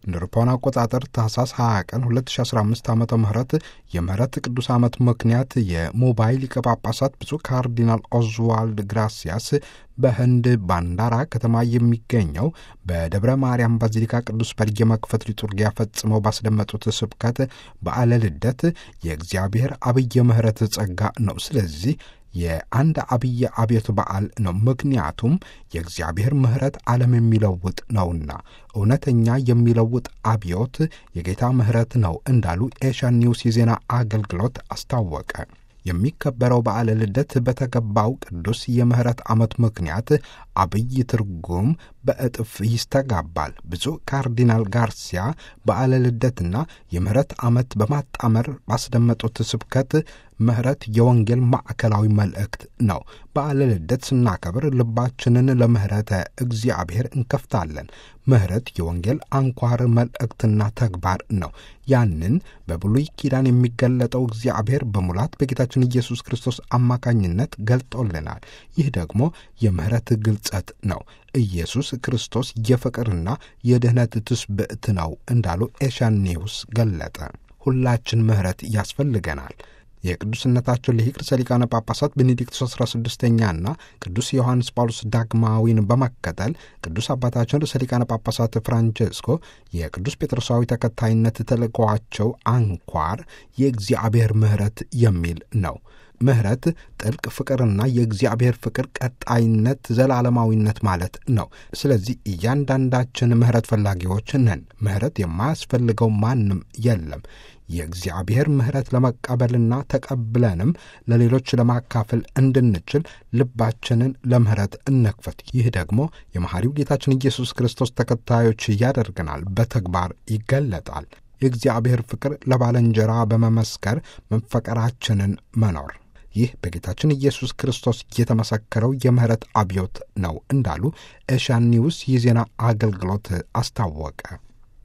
እንደ አውሮፓውያን አቆጣጠር ታህሳስ 20 ቀን 2015 ዓ ም የምህረት ቅዱስ ዓመት ምክንያት የሞባይል ሊቀ ጳጳሳት ብፁዕ ካርዲናል ኦዝዋልድ ግራሲያስ በህንድ ባንዳራ ከተማ የሚገኘው በደብረ ማርያም ባዚሊካ ቅዱስ በር የመክፈት ሊጡርጊያ ፈጽመው ባስደመጡት ስብከት በዓለ ልደት የእግዚአብሔር አብይ ምሕረት ጸጋ ነው። ስለዚህ የአንድ አብይ አብዮት በዓል ነው። ምክንያቱም የእግዚአብሔር ምሕረት ዓለም የሚለውጥ ነውና እውነተኛ የሚለውጥ አብዮት የጌታ ምሕረት ነው እንዳሉ ኤሽያን ኒውስ የዜና አገልግሎት አስታወቀ። የሚከበረው በዓለ ልደት በተገባው ቅዱስ የምሕረት ዓመት ምክንያት አብይ ትርጉም በእጥፍ ይስተጋባል። ብፁዕ ካርዲናል ጋርሲያ በዓለ ልደትና የምሕረት ዓመት በማጣመር ባስደመጡት ስብከት ምሕረት የወንጌል ማዕከላዊ መልእክት ነው። በዓለ ልደት ስናከብር ልባችንን ለምሕረተ እግዚአብሔር እንከፍታለን። ምሕረት የወንጌል አንኳር መልእክትና ተግባር ነው። ያንን በብሉይ ኪዳን የሚገለጠው እግዚአብሔር በሙላት በጌታችን ኢየሱስ ክርስቶስ አማካኝነት ገልጦልናል። ይህ ደግሞ የምሕረት ግልጸት ነው። ኢየሱስ ክርስቶስ የፍቅርና የድኅነት ትስብእት ነው እንዳሉ ኤሽያን ኒውስ ገለጠ። ሁላችን ምሕረት ያስፈልገናል። የቅዱስነታቸው ሊቅ ርዕሰ ሊቃነ ጳጳሳት ቤኔዲክቶስ 16ኛና ቅዱስ ዮሐንስ ጳውሎስ ዳግማዊን በመከተል ቅዱስ አባታችን ርዕሰ ሊቃነ ጳጳሳት ፍራንቼስኮ የቅዱስ ጴጥሮሳዊ ተከታይነት ተልእኮዋቸው አንኳር የእግዚአብሔር ምሕረት የሚል ነው። ምሕረት ጥልቅ ፍቅርና የእግዚአብሔር ፍቅር ቀጣይነት፣ ዘላለማዊነት ማለት ነው። ስለዚህ እያንዳንዳችን ምሕረት ፈላጊዎች ነን። ምሕረት የማያስፈልገው ማንም የለም። የእግዚአብሔር ምሕረት ለመቀበልና ተቀብለንም ለሌሎች ለማካፈል እንድንችል ልባችንን ለምሕረት እንክፈት። ይህ ደግሞ የመሐሪው ጌታችን ኢየሱስ ክርስቶስ ተከታዮች ያደርገናል፣ በተግባር ይገለጣል። የእግዚአብሔር ፍቅር ለባልንጀራ በመመስከር መፈቀራችንን መኖር ይህ በጌታችን ኢየሱስ ክርስቶስ የተመሰከረው የምሕረት አብዮት ነው እንዳሉ ኤሽያን ኒውስ የዜና አገልግሎት አስታወቀ።